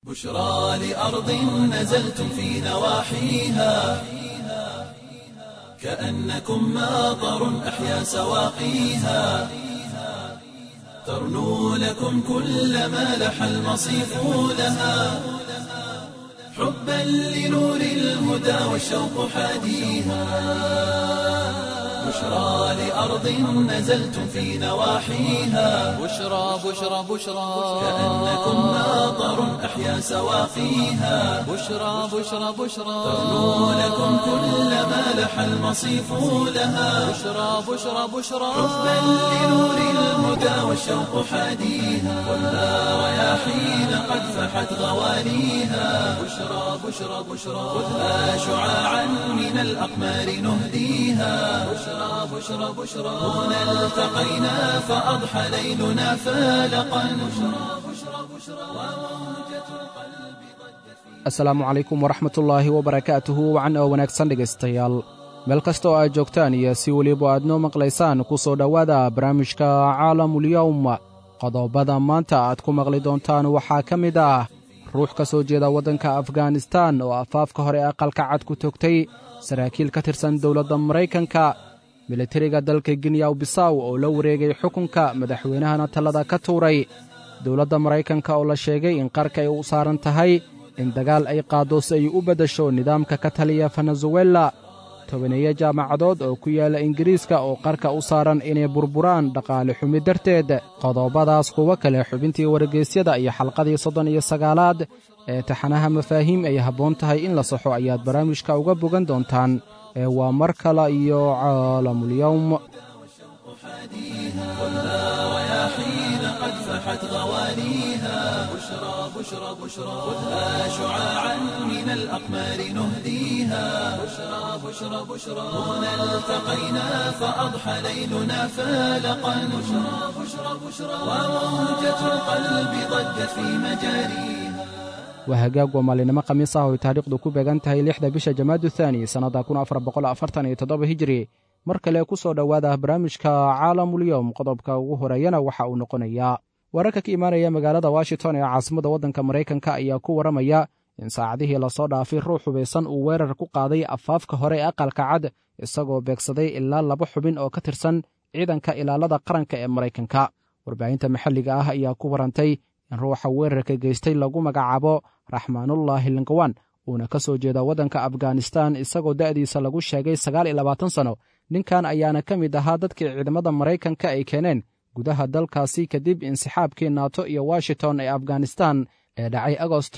بشرى لأرض نزلتم في نواحيها كأنكم ماطر أحيا سواقيها ترنو لكم كل ما لح المصيف لها حبا لنور الهدى والشوق حاديها بشرى لأرض نزلتم في نواحيها بشرى بشرى بشرى كأنكم ماطر أحيا سواقيها بشرى بشرى بشرى ترنو لكم كل ما لح المصيف لها بشرى بشرى بشرى حبا لنور الهدى والشوق حاديها والنار رياحين قد فحت غوانيها بشرى بشرى بشرى خذها شعاعا من الأقمار نهديها بشرى بشرى بشرى هنا التقينا فأضحى ليلنا فالقا بشرى بشرى بشرى وموجة القلب ضجت في asalaamu calaykum waraxmatullaahi wabarakaatuhu wacan oo wanaagsan dhegaystayaal meel kasta oo aad joogtaan iyo si weliba aad noo maqlaysaan ku soo dhowaada barnaamijka caalamulyowm qodobada maanta aad ku maqli doontaan waxaa ka mid ah ruux ka soo jeeda waddanka afganistan oo afaafka hore aqalka cad ku togtay saraakiil ka tirsan dowladda maraykanka militariga dalka ginyaw bisaw oo la wareegay xukunka madaxweynahana tallada ka tuuray dowladda maraykanka oo la sheegay in qarka ay u saaran tahay in dagaal ay qaaddo si ay u beddasho nidaamka ka taliya venezuela tobaneeyo jaamacadood oo ku yaalla ingiriiska oo qarka u saaran inay burburaan dhaqaale xumi darteed qodobadaas kuwo kale xubintii wargeysyada iyo xalqadii soddon iyo sagaalaad ee taxanaha mafaahiim ay habboon tahay in la saxo ayaad barnaamijka uga bogan doontaan ee waa mar kale iyo caalamulyowm رياحين قد فحت غوانيها بشرى بشرى بشرى خذها شعاعا من الأقمار نهديها بشرى بشرى بشرى هنا التقينا فأضحى ليلنا فالقا بشرى بشرى بشرى وموجة القلب ضجت في مجاريها waa hagaag waa maalinimo khamiis ah oo ay taariikhdu ku beegan tahay lixda bisha jamaadu thaani sannadda kun afar boqol afartan iyo toddoba hijiri mar kale ku soo dhowaada barnaamijka caalamulyowm qodobka ugu horeeyana waxa uu noqonayaa wararka ka imaanaya magaalada washington ee caasimadda waddanka maraykanka ayaa ku warramaya in saacadihii lasoo dhaafay ruux hubaysan uu weerar ku qaaday afaafka hore ee aqalka cad isagoo beegsaday ilaa laba xubin oo ka tirsan ciidanka ilaalada qaranka ee maraykanka warbaahinta maxalliga ah ayaa ku warantay in ruuxa weerarka geystay lagu magacaabo raxmaanullaahi lingawan uuna ka soo jeeda waddanka afganistan isagoo da'diisa lagu sheegay sagaal iyo labaatan sanno ninkan ayaana ka mid ahaa dadkii ciidamada maraykanka ay keeneen gudaha dalkaasi kadib insixaabkii naato iyo washington ee afganistan ee dhacay agost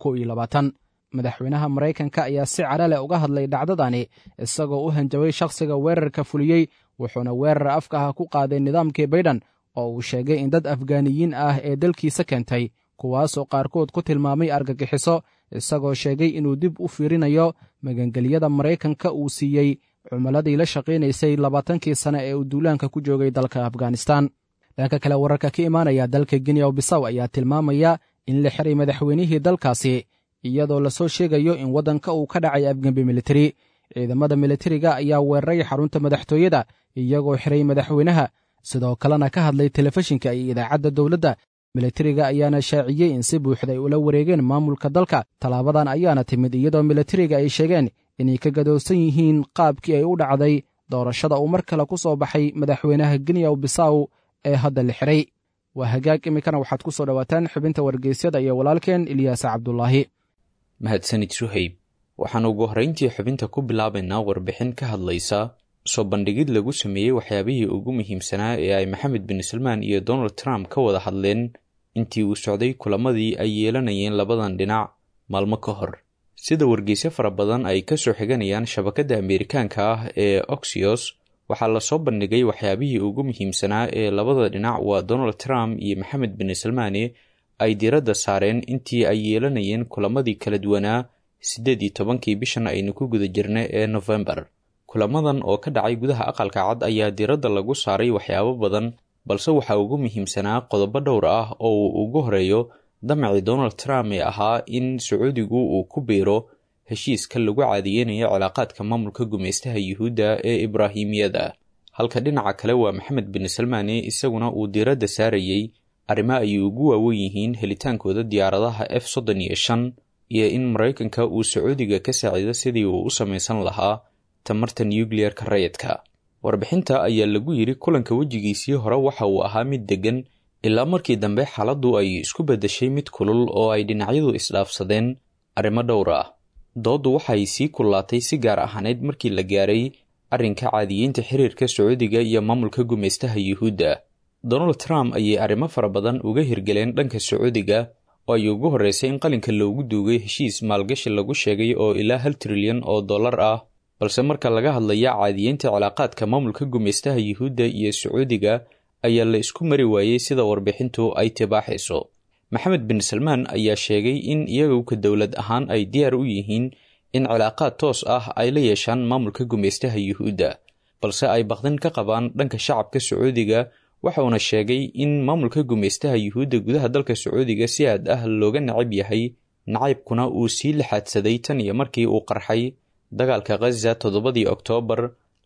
madaxweynaha maraykanka ayaa si cadhaleh uga hadlay dhacdadani isagoo u hanjabay shakhsiga weerarka fuliyey wuxuuna weerar afka ah ku qaaday nidaamkii baydhan oo uu sheegay in dad afgaaniyiin ah ee dalkiisa keentay kuwaasoo qaarkood ku tilmaamay argagixiso isagoo sheegay inuu dib u fiirinayo magangelyada maraykanka uu siiyey cumuladii la shaqaynaysay labaatankii sane ee uu duulaanka ku joogay dalka afganistan dhanka kale wararka ka imaanaya dalka ginyaw bisaw ayaa tilmaamaya in la xiray madaxweynihii dalkaasi iyadoo lasoo sheegayo in waddanka uu ka dhacay afgembi militari ciidamada militariga ayaa weeraray xarunta madaxtooyada iyagoo xiray madaxweynaha sidoo kalena ka hadlay telefishinka iyo idaacadda dowladda militariga ayaana shaaciyey in si buuxda ay ula wareegeen maamulka dalka tallaabadan ayaana timid iyadoo militariga ay sheegeen inay ka gadowsan yihiin qaabkii ay u dhacday doorashada uu mar kale ku soo baxay madaxweynaha ginyaw bisaw ee hadda la xiray waa hagaag iminkana waxaad ku soo dhowaataan xubinta wargeysyada iyo walaalkeen ilyaas cabdulaahi mahadsanid suhayb waxaan ugu horrayntii xubinta ku bilaabaynaa warbixin ka hadlaysa soo bandhigid lagu sameeyey waxyaabihii ugu muhiimsanaa ee ay maxamed bin salmaan iyo donald trump ka wada hadleen intii uu socday kulamadii ay yeelanayeen labadan dhinac maalmo ka hor sida wargeysyo fara badan ay ka soo xiganayaan shabakadda ameerikaanka ah ee oxios waxaa lasoo bandhigay waxyaabihii ugu muhiimsanaa ee labada dhinac waa donald trump iyo maxamed bin salmaane ay diiradda saareen intii ay yeelanayeen kulamadii kala duwanaa siddeed iyo tobankii bishan aynu ku guda jirna ee nofembar kulamadan oo ka dhacay gudaha aqalka cad ayaa diiradda lagu saaray waxyaabo badan balse waxaa ugu muhiimsanaa qodobo dhowr ah oo uu ugu horeeyo damacii donald trump ee ahaa in sacuudigu uu ku biiro heshiiska lagu caadiyeynayo cilaaqaadka maamulka gumaystaha yuhuudda ee ibraahimiyada halka dhinaca kale waa maxamed bin salmaane isaguna uu diiradda saarayey arrimo ay ugu waawen yihiin helitaankooda diyaaradaha f soddon iyo shan iyo in maraykanka uu sacuudiga ka saaciido sidii uu u samaysan lahaa tamarta nukliyerka rayidka warbixinta ayaa lagu yidhi kulanka wejigiisii hore waxa uu ahaa mid deggan ilaa markii dambe xaaladdu ay isku beddeshay mid kulul oo ay dhinacyadu isdhaafsadeen arrimo dhowr ah dooddu waxay sii kullaatay si gaar ahaaneyd markii la gaaray arrinka caadiyeynta xiriirka sacuudiga iyo maamulka gumaystaha yuhuudda donald trump ayay arrimo fara badan uga hirgeleen dhanka sacuudiga oo ay ugu horreysay in qalinka loogu duugay heshiis maalgashi lagu sheegay oo ilaa hal trilyan oo dollar ah balse marka laga hadlaya caadiyeynta cilaaqaadka maamulka gumaystaha yuhuudda iyo sacuudiga ayaa la isku mari waayey sida warbixintu ay tibaaxayso maxamed bin salmaan ayaa sheegay in iyagu ka dowlad ahaan ay diyaar u yihiin in cilaaqaad toos ah ay la yeeshaan maamulka gumaystaha yuhuudda balse ay baqdin ka qabaan dhanka shacabka sacuudiga waxauna sheegay in maamulka gumaystaha yuhuudda gudaha dalka sacuudiga si aad ah looga nacab yahay nacaybkuna uu sii laxaadsaday tan iyo markii uu qarxay dagaalka khaza toddobadii oktoobar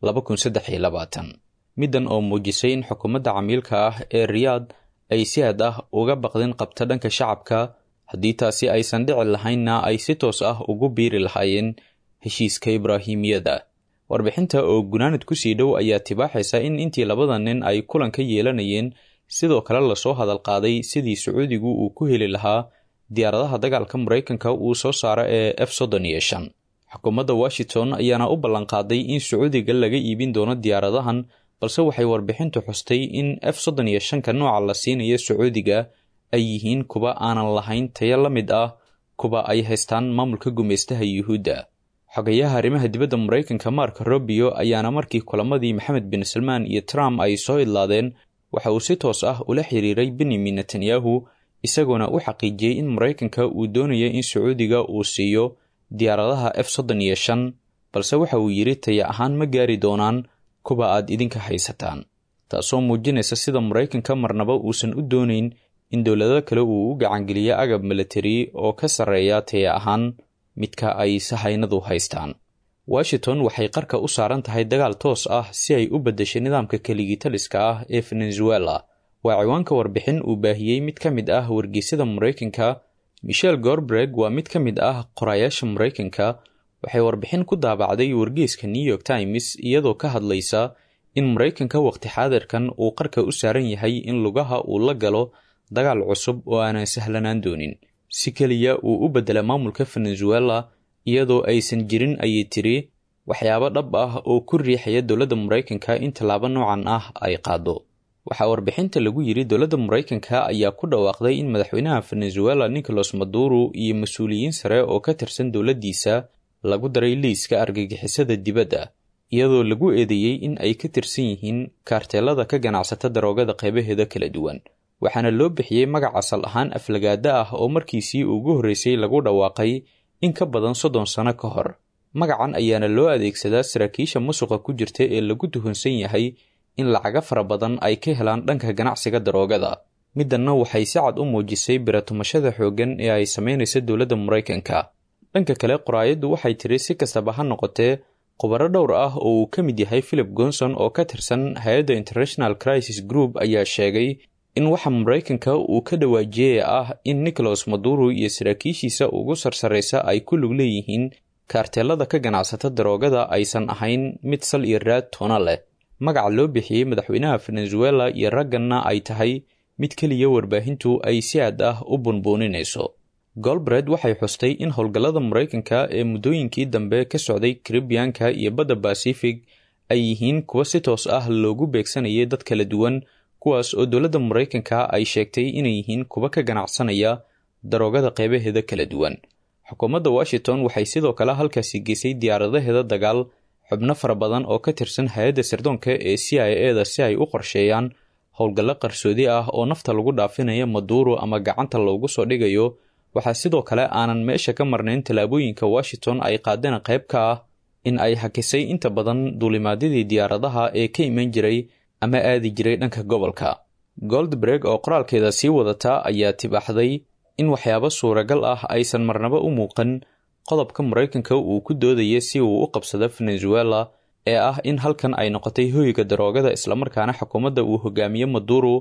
middan oo muujisay in xukuumadda camiilka ah ee riyaad ay si aad ah uga baqdin qabta dhanka shacabka haddii taasi aysan dhici lahaynna ay si toos ah ugu biiri lahaayeen heshiiska ibraahimiyada warbixinta oo gunaanad kusii dhow ayaa tibaaxaysa in intii labada nin ay kulan ka yeelanayeen sidoo kale lasoo hadal qaaday sidii sacuudigu uu ku heli lahaa diyaaradaha dagaalka maraykanka uu soo saaro ee f soddon iyo shan xukuumadda washington ayaana u ballanqaaday in sacuudiga laga iibin doono diyaaradahan balse waxay warbixintu xustay in f soddon iyo shanka nooca la siinayo sacuudiga ay yihiin kuwa aanan lahayn tayo la mid ah kuwa ay haystaan maamulka gumaystaha yuhuudda xogayaha arrimaha dibadda maraykanka mark robio ayaana markii kulamadii maxamed bin salmaan iyo trump ay soo idlaadeen waxa uu si toos ah ula xiriiray benyamin netanyahu isagoona u xaqiijiyey in maraykanka uu doonaya in sacuudiga uu siiyo diyaaradaha f soddon iyo shan balse waxa uu yidhi taya ahaan ma gaari doonaan kuwa aad idinka haysataan taasoo muujinaysa sida maraykanka marnaba uusan u doonayn in dowlado kale uu u gacangeliyo agab milatari oo ka sarreeya taya ahaan midka ay sahaynadu haystaan washington waxay qarka u saaran tahay dagaal toos ah si ay u beddeshay nidaamka keligitaliska ah ee venezuela waa ciwaanka warbixin uu baahiyey mid ka mid ah wargeysyada maraykanka michel gorbreg waa mid ka mid ah qorayaasha maraykanka waxay warbixin ku daabacday wargeyska new york times iyadoo ka hadlaysa in maraykanka waqti xaadirkan uu qarka u saaran yahay in lugaha uu la galo dagaal cusub oo aanan sahlanaan doonin si keliya uu u beddela maamulka venezuela iyadoo aysan jirin ayay tiri waxyaabo dhab ah oo ku riixaya dowladda maraykanka in tallaabo noocan ah ay qaado waxaa warbixinta lagu yidhi dowladda maraykanka ayaa ku dhawaaqday in madaxweynaha venezuela nicolas maduro iyo mas-uuliyiin sare oo ka tirsan dowladdiisa lagu daray liiska argagixisada dibadda iyadoo lagu eedeeyey in ay ka tirsan yihiin kaarteelada ka ganacsata daroogada qaybaheeda kala duwan waxaana loo bixiyey magac asal ahaan aflagaada ah oo markiisii ugu horreysay lagu dhawaaqay in ka badan soddon sano ka hor magacan ayaana loo adeegsadaa saraakiisha musuqa ku jirta ee lagu tuhunsan yahay in lacaga fara badan ay ka helaan dhanka ganacsiga daroogada middanna waxay si cad u muujisay biratumashada xooggan ee ay samaynaysa dowladda maraykanka dhanka kale qoraayaddu waxay tiri si kastaba ha noqotee khubaro dhowr ah oo uu ka mid yahay philip gonson oo ka tirsan hay-adda international crisis group ayaa sheegay in waxa maraykanka uu ka dhawaajiyey ah in nicholas maduro iyo saraakiishiisa ugu sarsaraysa ay ku lug leeyihiin kaarteelada ka ganacsata daroogada aysan ahayn mid sal iyo raad toona leh magaca loo bixiyey madaxweynaha venezuela iyo ragganna ay tahay mid keliya warbaahintu ay si aad ah u bunbuuninayso golbred waxay xustay in howlgallada maraykanka ee muddooyinkii dambe ka socday karibiyanka iyo badda basifig ay yihiin kuwa si toos ah loogu beegsanayay dad kala duwan kuwaas oo dowladda maraykanka ay sheegtay inay yihiin kuwa ka ganacsanaya daroogada qeybaheeda kala duwan xukuumadda washington waxay sidoo kale halkaasi geysay diyaaradaheeda dagaal xubno fara badan oo ka tirsan hay-adda sirdoonka ee c i e da si ay u qorsheeyaan howlgallo qarsoodi ah oo nafta lagu dhaafinayo maduuro ama gacanta loogu soo dhigayo waxaa sidoo kale aanan meesha ka marnayn tallaabooyinka washington ay qaadeen qayb ka ah in ay hakisay inta badan duulimaadyadii diyaaradaha ee ka iman jiray ama aadi jiray dhanka gobolka goldbreg oo qoraalkeeda sii wadata ayaa tibaaxday in waxyaabo suuragal ah aysan marnaba u muuqan qodobka maraykanka uu ku doodaya si uu u qabsado venezuela ee ah in halkan ay noqotay hoyga daroogada islamarkaana xukuumadda uu hogaamiye maduro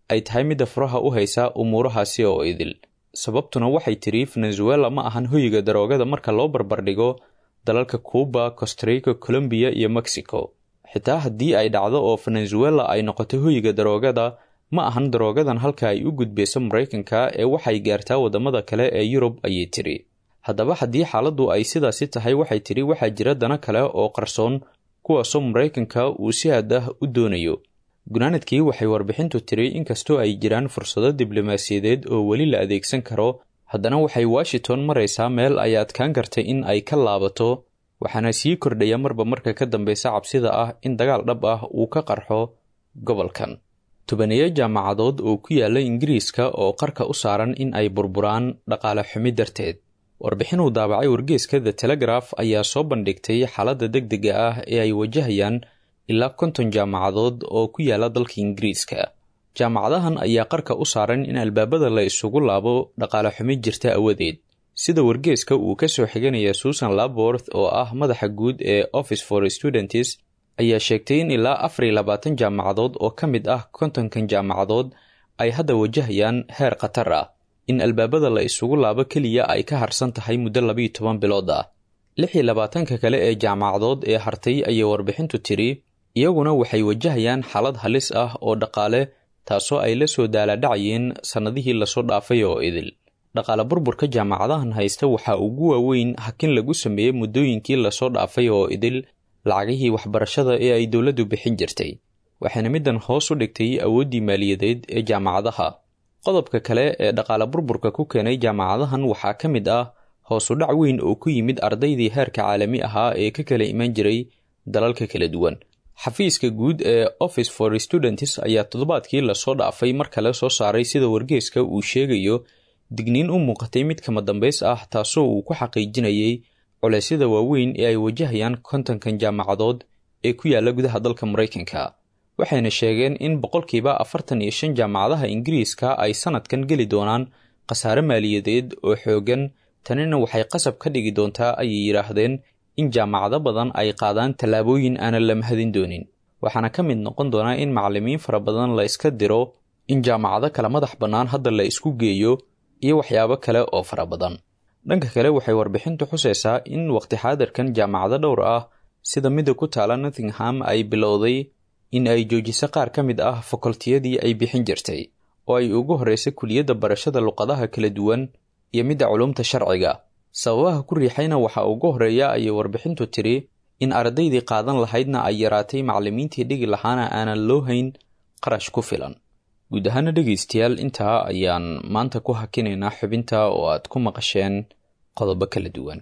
ay tahay midda furaha u haysa umuurahaasi oo idil sababtuna waxay tidhi venezuela ma ahan hoyiga daroogada marka loo barbardhigo dalalka cuuba costarica colombiya iyo mexico xitaa haddii ay dhacdo oo venezuela ay noqoto hoyiga daroogada ma ahan daroogadan halka ay u gudbayso maraykanka ee waxay gaartaa waddamada kale ee yurub ayay tidhi haddaba haddii xaaladdu ay sidaasi tahay waxay tidhi waxaa jira dana kale oo qarsoon kuwaasoo maraykanka uu si aad ah u doonayo gunaanadkii waxay warbixintu tiri inkastoo ay jiraan fursado diblomaasiyadeed oo weli la adeegsan karo haddana waxay washington maraysaa meel ay adkaan kartay in ay ka laabato waxaana sii kordhaya marba marka ka dambeysa cabsida ah in dagaal dhab ah uu ka qarxo gobolkan tobaniyo jaamacadood oo ku yaala ingiriiska oo qarka u saaran in ay burburaan dhaqaale xumi darteed warbixin uu daabacay wargeeska the telegraf ayaa soo bandhigtay xaaladda deg dega ah ee ay wajahayaan ilaa konton jaamacadood oo ku yaala dalka ingiriiska jaamacadahan ayaa qarka u saaran in albaabada la isugu laabo dhaqaale xumi jirta awadeed sida wargeeska uu ka soo xiganaya susan laborth oo ah madaxa guud ee office for students ayaa sheegtay in ilaa afar iyo labaatan jaamacadood oo ka mid ah kontonkan jaamacadood ay hadda wajahayaan heer khatar ah in albaabada la isugu laabo keliya ay ka harsan tahay muddo labiiyo toban bilood ah lix iyo labaatanka kale ee jaamacadood ee hartay ayay warbixintu tiri iyaguna waxay wajahayaan xaalad halis ah oo dhaqaale taasoo ay la soo daaladhacayeen sannadihii lasoo dhaafay oo idil dhaqaale burburka jaamacadahan haysta waxaa ugu waaweyn hakin lagu sameeyey muddooyinkii lasoo dhaafay oo idil lacagihii waxbarashada ee ay dowladdu bixin jirtay waxayna middan hoos u dhigtay awooddii maaliyadeed ee jaamacadaha qodobka kale ee dhaqaale burburka ku keenay jaamacadahan waxaa ka mid ah hoosu dhac weyn oo ku yimid ardaydii heerka caalami ahaa ee ka kala iman jiray dalalka kala duwan xafiiska guud ee office for students ayaa toddobaadkii lasoo dhaafay mar kale soo saaray sida wargeeska uu sheegayo digniin u muuqatay mid kama dambays ah taasoo uu ku xaqiijinayay culeysyada waaweyn ee ay wajahayaan kontonkan jaamacadood ee ku yaala gudaha dalka maraykanka waxayna sheegeen in boqolkiiba afartan iyo shan jaamacadaha ingiriiska ay sanadkan geli doonaan khasaare maaliyadeed oo xoogan tanina waxay qasab ka dhigi doontaa ayay yidhaahdeen in jaamacado badan ay qaadaan tallaabooyin aanan la mahadin doonin waxaana ka mid noqon doonaa in macallimiin fara badan la iska diro in jaamacado kale madax bannaan hadda la isku geeyo iyo waxyaabo kale oo fara badan dhanka kale waxay warbixintu xusaysaa in waqti xaadirkan jaamacado dhowr ah sida midda ku taala nottingham ay bilowday in ay joojiso qaar ka mid ah fakoltiyadii ay bixin jirtay oo ay ugu horreysay kuliyadda barashada luqadaha kala duwan iyo midda culumta sharciga sababaha ku riixayna waxaa ugu horreeya ayay warbixintu tiri in ardaydii qaadan lahaydna ay yaraatay macallimiintii dhigi lahaana aanan loo hayn qarash ku filan guud ahaana dhegaystayaal intaa ayaan maanta ku hakinaynaa xubinta oo aad ku maqasheen qodobo kala duwan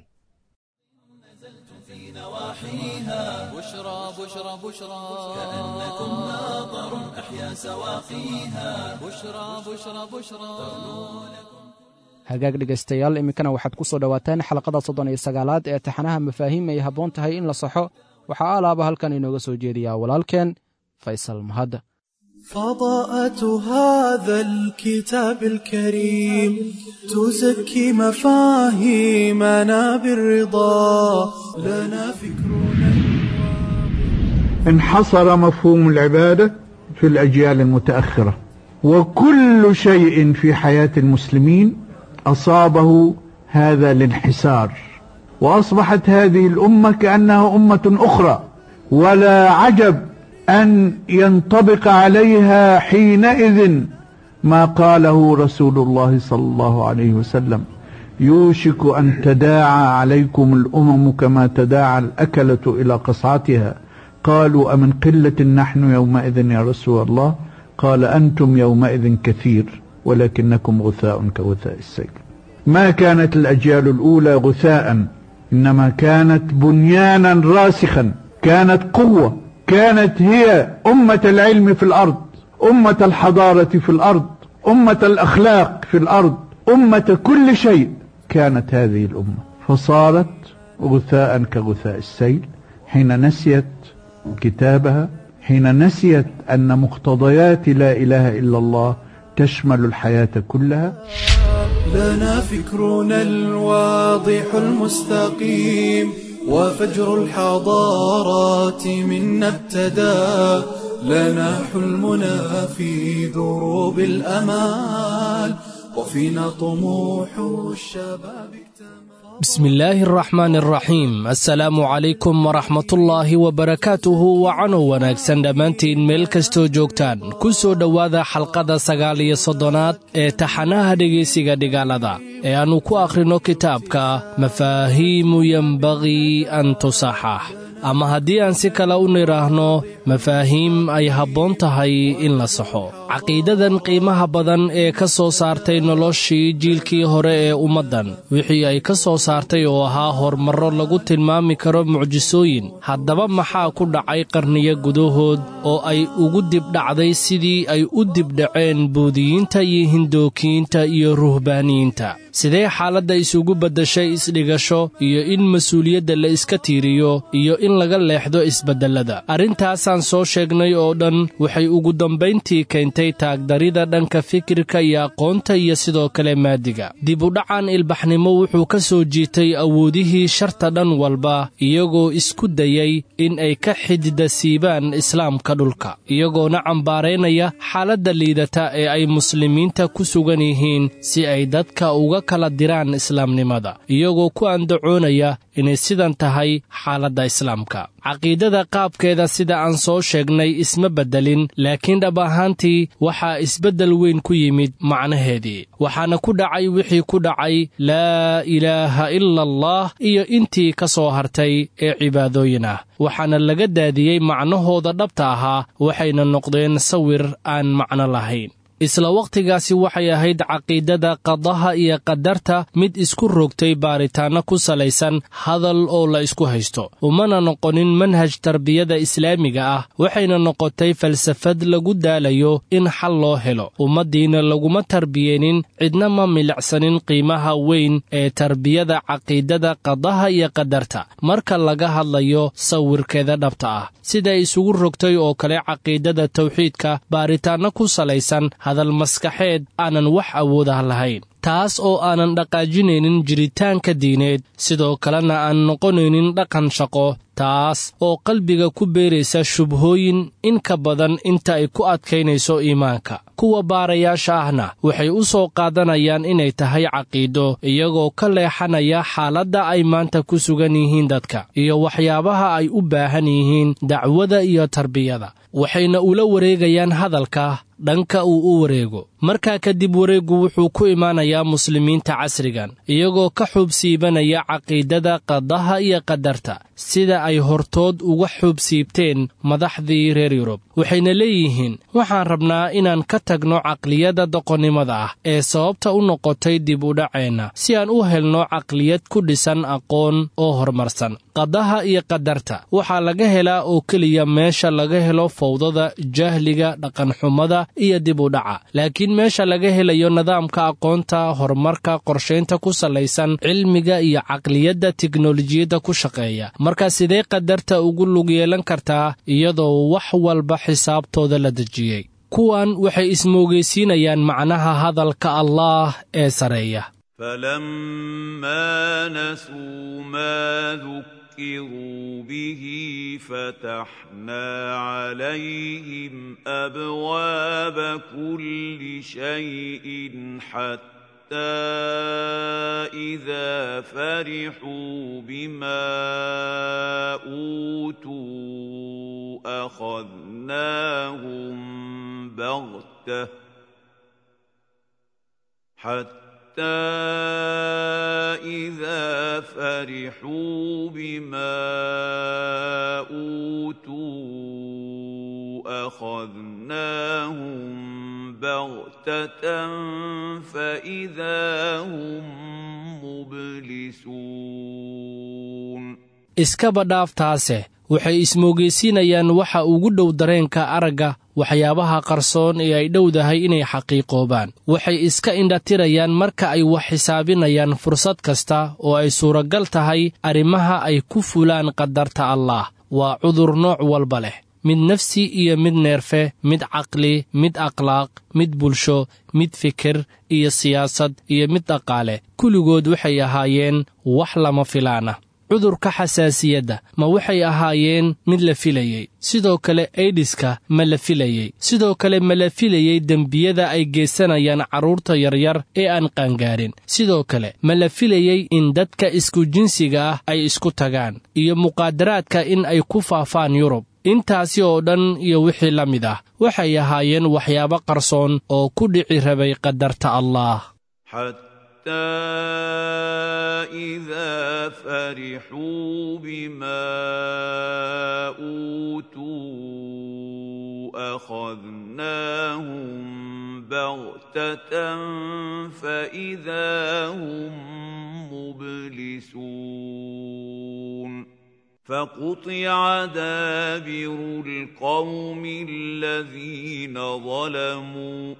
بشرى بشرى بشرى كأنكم ماطر أحيا سواقيها بشرى بشرى بشرى hagaag dhegaystayaal iminkana waxaad ku soo dhowaataan xalaqada soddon iyo sagaalaad ee taxanaha mafaahiim ay habboon tahay in la saxo waxaa alaaba halkan inooga soo jeediyaa walaalkeen faysal mahad فضاءة هذا الكتاب الكريم تزكي مفاهيمنا بالرضا لنا فكرنا انحصر مفهوم العبادة في الأجيال المتأخرة وكل شيء في حياة المسلمين أصابه هذا الانحسار وأصبحت هذه الأمة كأنها أمة أخرى ولا عجب أن ينطبق عليها حينئذ ما قاله رسول الله صلى الله عليه وسلم يوشك أن تداعى عليكم الأمم كما تداعى الأكلة إلى قصعتها قالوا أمن قلة نحن يومئذ يا رسول الله قال أنتم يومئذ كثير ولكنكم غثاء كغثاء السيل ما كانت الأجيال الأولى غثاء إنما كانت بنيانا راسخا كانت قوة كانت هي أمة العلم في الأرض أمة الحضارة في الأرض أمة الأخلاق في الأرض أمة كل شيء كانت هذه الأمة فصارت غثاء كغثاء السيل حين نسيت كتابها حين نسيت أن مقتضيات لا إله إلا الله تشمل الحياة كلها لنا فكرنا الواضح المستقيم وفجر الحضارات منا ابتدى لنا حلمنا في دروب الأمال وفينا طموح الشباب اكتمل بسم الله الرحمن الرحيم assalaamu calaykum waraxmatullaahi wabarakaatuhu wacanow wanaagsan dhammaantiin meel kastoo joogtaan ku soo dhowaada xalqada sagaal iyo soddonaad ee taxanaha dhegaysiga dhigaalada ee aannu ku akhrino kitaabka mafaahiimu yenbagii an tusaxax ama haddii aan si kale u nidhaahno mafaahiim ay habboon tahay in la saxo caqiidadan qiimaha badan ee ka soo saartay noloshii jiilkii hore ee ummaddan wixii ay ka soo saartay oo ahaa horumarro lagu tilmaami karo mucjisooyin haddaba maxaa ku dhacay qarniyo gudahood oo ay ugu dibdhacday sidii ay u dibdhaceen buudiyiinta iyo hindookiyiinta iyo ruhbaaniyiinta sidee xaaladda isugu beddashay isdhigasho iyo in mas-uuliyadda la iska tiiriyo iyo in laga leexdo isbeddellada arrintaasaan soo sheegnay oo dhan waxay ugu dambayntii keentay taagdarida dhanka fikirka iyo aqoonta iyo sidoo kale maadiga dib udhacan ilbaxnimo wuxuu ka soo jiitay awoodihii sharta dhan walba iyagoo isku dayay in ay ka xidida siibaan islaamka dhulka iyagoona cambaaraynaya xaaladda liidata ee ay muslimiinta ku sugan yihiin si ay dadka uga kala diraan islaamnimada iyagoo ku andacoonaya inay sidan tahay xaaladda islaamka caqiidada qaabkeeda sida aan soo sheegnay isma beddelin laakiin dhab ahaantii waxaa isbeddel weyn ku yimid macnaheedii waxaana ku dhacay wixii ku dhacay laa ilaaha ila allah iyo intii ka soo hartay ee cibaadooyin ah waxaana laga daadiyey macnahooda dhabta ahaa waxayna noqdeen sawir aan macno lahayn isla wakhtigaasi waxay ahayd caqiidada qadaha iyo qadarta mid isku rogtay baaritaanno ku salaysan hadal oo la isku haysto umana noqonin manhaj tarbiyada islaamiga ah waxayna noqotay falsafad lagu daalayo in xal loo helo ummaddiina laguma tarbiyeenin cidna ma milicsanin qiimaha weyn ee tarbiyada caqiidada qadaha iyo qadarta marka laga hadlayo sawirkeeda dhabta ah siday isugu rogtay oo kale caqiidada tawxiidka baaritaanno ku salaysan hadal maskaxeed aanan wax awood ah lahayn taas oo aanan dhaqaajinaynin jiritaanka diineed sidoo kalena aan noqonaynin dhaqan shaqo taas oo qalbiga ku beeraysa shubhooyin in ka badan inta ay ku adkaynayso iimaanka kuwa baarayaasha ahna waxay u soo qaadanayaan inay tahay caqiido iyagoo ka leexanaya xaaladda ay maanta ku sugan yihiin dadka iyo waxyaabaha ay u baahan yihiin dacwada iyo tarbiyada waxayna ula wareegayaan hadalka dhanka uu u wareego markaa kadib wareeggu wuxuu ku imaanayaa muslimiinta casrigan iyagoo ka xuubsiibanaya caqiidada qadaha iyo qadarta sida ay hortood uga xuubsiibteen madaxdii reer yurub waxayna leeyihiin waxaan rabnaa inaan ka tagno caqliyadda doqonnimada ah ee sababta u noqotay dib u dhaceenna si aan u helno caqliyad ku dhisan aqoon oo horumarsan qadaha iyo qadarta waxaa laga helaa oo keliya meesha laga helo fawdada jahliga dhaqanxumada iyo dib u dhaca laakiin meesha laga helayo nidaamka aqoonta horumarka qorshaynta ku salaysan cilmiga iyo caqliyadda tiknolojiyadda ku shaqeeya marka sidee qadarta ugu lug yeelan kartaa iyadoo wax walba xisaabtooda la dejiyey kuwan waxay ismoogeysiinayaan macnaha hadalka allaah ee sareeya فلما نسوا ما ذكروا به فتحنا عليهم ابواب كل شيء حتى اذا فرحوا بما اوتوا اخذناهم بغته حتى حتى إذا فرحوا بما أوتوا أخذناهم بغتة فإذا هم مبلسون iskaba dhaaftaase waxay ismoogeysiinayaan waxa ugu dhow dareenka aragga waxyaabaha qarsoon ee ay dhowdahay inay xaqiiqoobaan waxay iska indhatirayaan marka ay wax xisaabinayaan fursad kasta oo ay suuragal tahay arrimaha ay ku fulaan qadarta allaah waa cudur nooc walba leh mid nafsi iyo mid neerfe mid caqli mid akhlaaq mid bulsho mid fikir iyo siyaasad iyo mid dhaqaale kulligood waxay ahaayeen wax lama filaana cudurka xasaasiyadda ma waxay ahaayeen mid la filayey sidoo kale aidiska ma la filayey sidoo kale ma la filayey dembiyada ay geysanayaan carruurta yaryar ee aan qaangaarin sidoo kale ma la filayey in dadka isku jinsiga ah ay isku tagaan iyo muqaadaraadka in ay ku faafaan yurub intaasi oo dhan iyo wixii la mid ah waxay ahaayeen waxyaabo qarsoon oo ku dhici rabay qadarta allaah حتى إذا فرحوا بما أوتوا أخذناهم بغتة فإذا هم مبلسون فقطع دابر القوم الذين ظلموا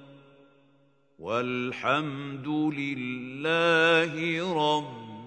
والحمد لله رب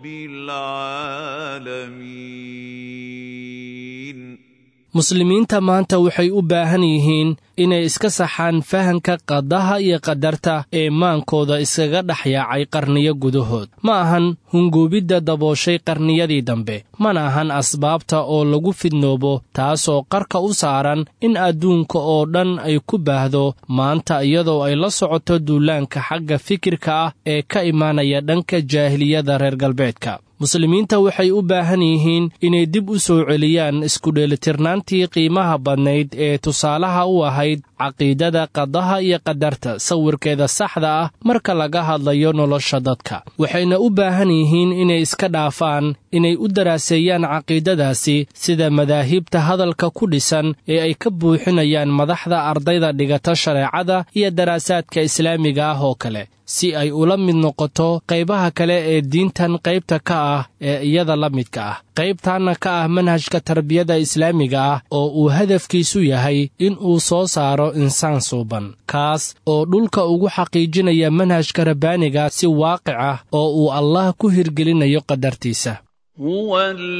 العالمين muslimiinta maanta waxay u baahan yihiin inay iska saxaan fahanka qadaha iyo qadarta ee maankooda iskaga dhex yaacay qarniyo gudahood ma ahan hunguubidda dabooshay qarniyadii dambe mana ahan asbaabta oo lagu fidnoobo taasoo qarka u saaran in adduunka oo dhan ay ku baahdo maanta iyadoo ay la socoto duulaanka xagga fikirka ah ee ka imaanaya dhanka jaahiliyada reer galbeedka muslimiinta waxay u baahan yihiin inay dib u soo celiyaan iskudheelitirnaantii qiimaha badnayd ee tusaalaha u ahayd caqiidada qadaha iyo qadarta sawirkeeda saxda ah marka laga hadlayo nolosha dadka waxayna u baahan yihiin inay iska dhaafaan inay u daraaseeyaan caqiidadaasi sida madaahibta hadalka ku dhisan ee ay ka buuxinayaan madaxda ardayda dhigata shareecada iyo daraasaadka islaamiga ah oo kale si ay ula mid noqoto qaybaha kale ee diintan qaybta ka ah ee iyada la midka ah qaybtaanna ka ah manhajka tarbiyada islaamiga ah oo uu hadafkiisu yahay in uu soo saaro insaan suuban kaas oo dhulka ugu xaqiijinaya manhajka rabbaaniga si waaqic ah oo uu allah ku hirgelinayo qadartiisa هو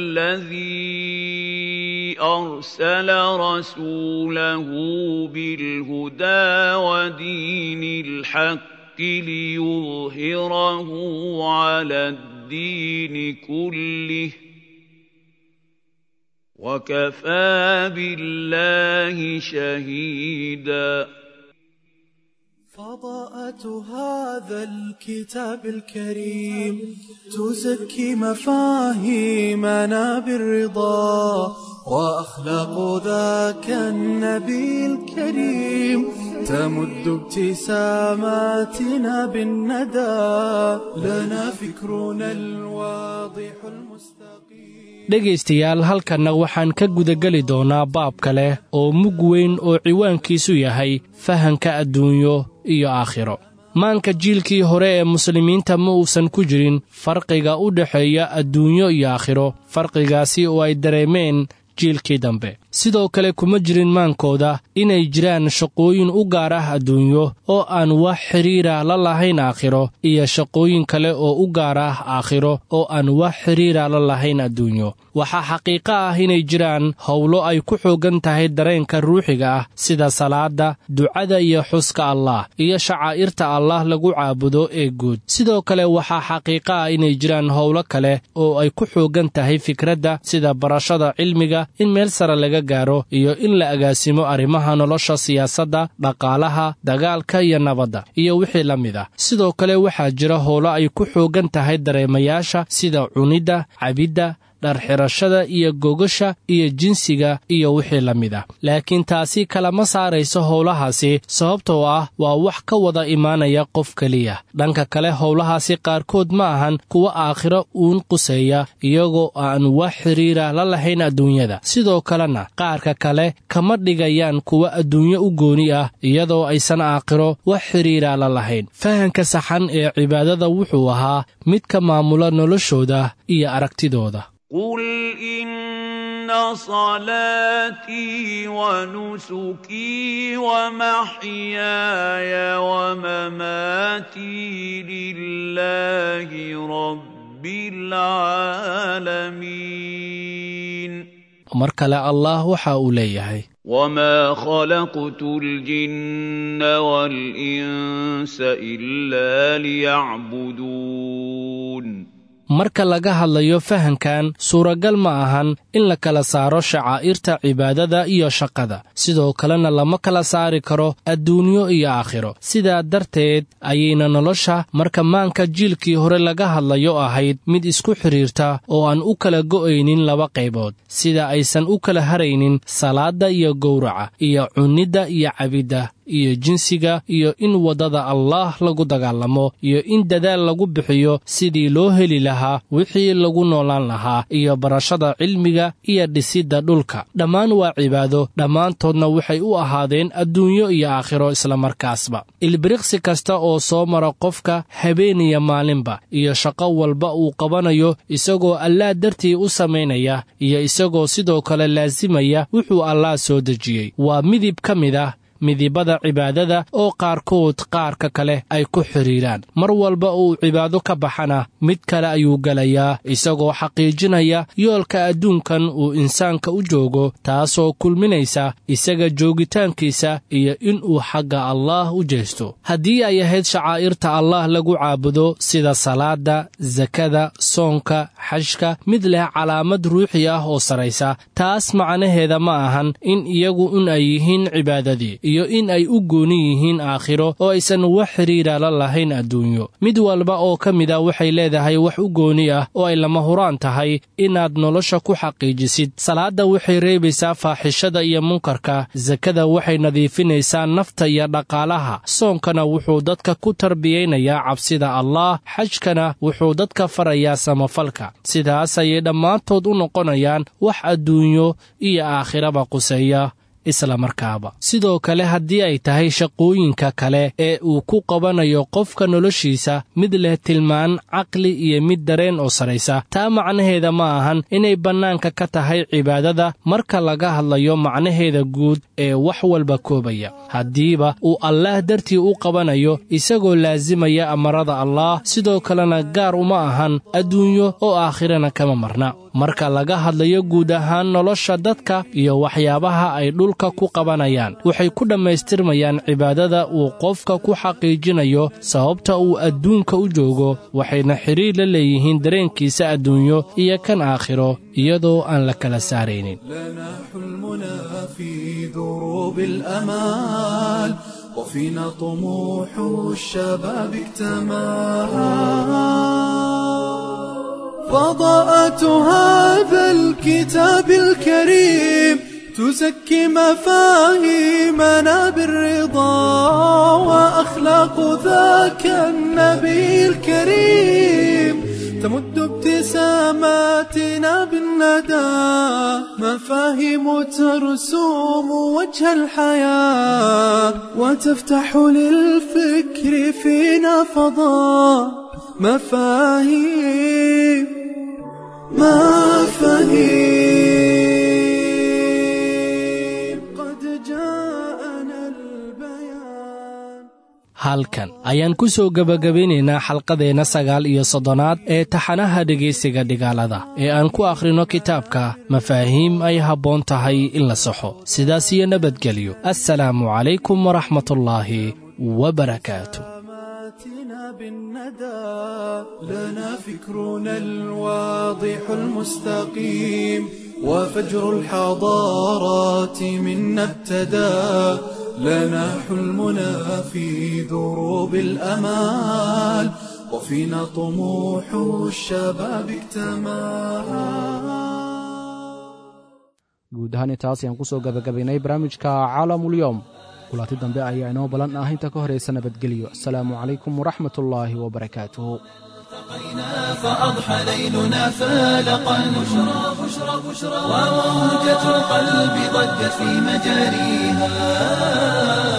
الذي أرسل رسوله بالهدى ودين الحق ليظهره على الدين كله وكفى بالله شهيدا فضاءة هذا الكتاب الكريم تزكي مفاهيمنا بالرضا وأخلاق ذاك النبي الكريم تمد ابتساماتنا بالندى لنا فكرنا الواضح المستقيم dhegaystayaal halkanna waxaan ka gudageli doonaa baab kale oo mug weyn oo ciwaankiisu yahay fahanka adduunyo iyo aakhiro maanka jiilkii hore ee muslimiinta ma uusan ku jirin farqiga u dhexeeya adduunyo iyo aakhiro farqigaasi oo ay dareemeen jiilkii dambe sidoo kale kuma jirin maankooda inay jiraan shaqooyin u gaar ah adduunyo oo aan wax xidhiira la lahayn aakhiro iyo shaqooyin kale oo u gaar ah aakhiro oo aan wax xidhiira la lahayn adduunyo waxaa xaqiiqo ah inay jiraan howlo ay ku xooggan tahay dareenka ruuxiga ah sida salaadda ducada iyo xuska allah iyo shacaa'irta allah lagu caabudo ee guud sidoo kale waxaa xaqiiqo ah inay jiraan howlo kale oo ay ku xooggan tahay fikradda sida barashada cilmiga in meel sare laga gaaro iyo in la agaasimo arrimaha nolosha siyaasadda dhaqaalaha dagaalka iyo nabadda iyo wixii la mid ah sidoo kale waxaa jira howlo ay ku xooggan tahay dareemayaasha sida cunidda cabidda dharxirashada iyo gogasha iyo jinsiga iyo wixii la mid ah laakiin taasi kalama saarayso howlahaasi sababtoo ah waa wax ka wada imaanaya qof keliya dhanka kale howlahaasi qaarkood ma ahan kuwa aakhiro uun quseeya iyagoo aan wax xidhiira la lahayn adduunyada sidoo kalena qaarka kale kama dhigayaan kuwa adduunyo u gooni ah iyadoo aysan aakhiro wax xidhiira la lahayn fahanka saxan ee cibaadada wuxuu ahaa mid ka maamula noloshooda iyo aragtidooda قل إن صلاتي ونسكي ومحياي ومماتي لله رب العالمين mar kale allah waxa uu leeyahay وما خلقت الجن والإنس إلا ليعبدون marka laga hadlayo fahankan suuragal ma ahan in la kala saaro shacaa'irta cibaadada iyo shaqada sidoo kalena lama kala saari karo adduunyo iyo aakhiro sidaa darteed ayayna nolosha marka maanka jiilkii hore laga hadlayo ahayd mid isku xidhiirta oo aan u kala go'aynin laba qaybood sida aysan u kala haraynin salaadda iyo gowraca iyo cunnidda iyo cabidda iyo jinsiga iyo in waddada allaah lagu dagaalamo iyo in dadaal lagu bixiyo sidii loo heli lahaa wixii lagu noolaan lahaa iyo barashada cilmiga iyo dhisidda dhulka dhammaan waa cibaado dhammaantoodna waxay u ahaadeen adduunyo iyo aakhiro islamarkaasba ilbiriqsi kasta oo soo mara qofka habeeniya maalinba iyo shaqo walba uu qabanayo isagoo allaah dartii u samaynaya iyo isagoo sidoo kale laasimaya wuxuu allaah soo dejiyey waa midib ka mid ah midibada cibaadada oo qaarkood qaarka kale ay ku xidhiiraan mar walba uu cibaado ka baxana mid kale ayuu gelayaa isagoo xaqiijinaya yoolka adduunkan uu insaanka u joogo taasoo kulminaysa isaga joogitaankiisa iyo inuu xagga allaah u jeesto haddii ay ahayd shacaa'irta allaah lagu caabudo sida salaadda sakada soonka xashka mid leh calaamad ruuxi ah oo saraysa taas macnaheeda ma ahan in iyagu un ay yihiin cibaadadii iyo in ay u gooni yihiin aakhiro oo aysan wax xidhiira la lahayn adduunyo mid walba oo ka mid a waxay leedahay wax u gooni ah oo ay lama huraan tahay inaad nolosha ku xaqiijisid salaadda waxay reebaysaa faaxishada iyo munkarka sakada waxay nadiifinaysaa nafta iyo dhaqaalaha soonkana wuxuu dadka ku tarbiyaynayaa cabsida allaah xajkana wuxuu dadka farayaa samafalka sidaas ayay dhammaantood u noqonayaan wax adduunyo iyo aakhiraba quseeya islamarkaaba sidoo kale haddii ay tahay shaqooyinka kale ee uu ku qabanayo qofka noloshiisa mid leh tilmaan caqli iyo mid dareen oo saraysa taa macnaheeda ma ahan inay bannaanka ka tahay cibaadada marka laga hadlayo macnaheeda guud ee wax walba koobaya haddiiba uu allaah dartii u qabanayo isagoo laasimaya amarada allaah sidoo kalena gaar uma ahan adduunyo oo aakhirana kama marna marka laga hadlayo guud ahaan nolosha dadka iyo waxyaabaha ay dhulka ku qabanayaan waxay ku dhammaystirmayaan cibaadada uu qofka ku xaqiijinayo sababta uu adduunka u joogo waxayna xidhiir la leeyihiin dareenkiisa adduunyo iyo kan aakhiro iyadoo aan la kala saaraynin لنا حلمنا في دروب الأمال وفينا طموح الشباب اكتمل فضاءة هذا الكتاب الكريم تزكي مفاهيمنا بالرضا وأخلاق ذاك النبي الكريم تمد ابتساماتنا بالندى مفاهيم ترسوم وجه الحياة وتفتح للفكر فينا فضاء مفاهيم مفاهيم قد جاءنا البيان halkan ayaan ku soo gebagabaynaynaa xalqadeenna sagaal iyo soddonaad ee taxanaha dhegaysiga dhigaalada ee aan ku akhrino kitaabka mafaahiim ay habboon tahay in la saxo sidaas iyo nabadgelyo assalaamu calaykum waraxmatullaahi wabarakaatu ماتنا بالندى لنا فكرنا الواضح المستقيم وفجر الحضارات منا ابتدى لنا حلمنا في دروب الأمال وفينا طموح الشباب اكتمل guud ahaan intaas ayaan ku soo gabagabaynay barnaamijka caalamulyoom kulanti dambe ayaa inoo ballan ah inta ka horaysa nabadgelyo asalaamu calaykum waraxmatullaahi wabarakaatuhu فأضحى ليلنا فالقا بشرى بشرى بشرى وموجة القلب ضجت في مجاريها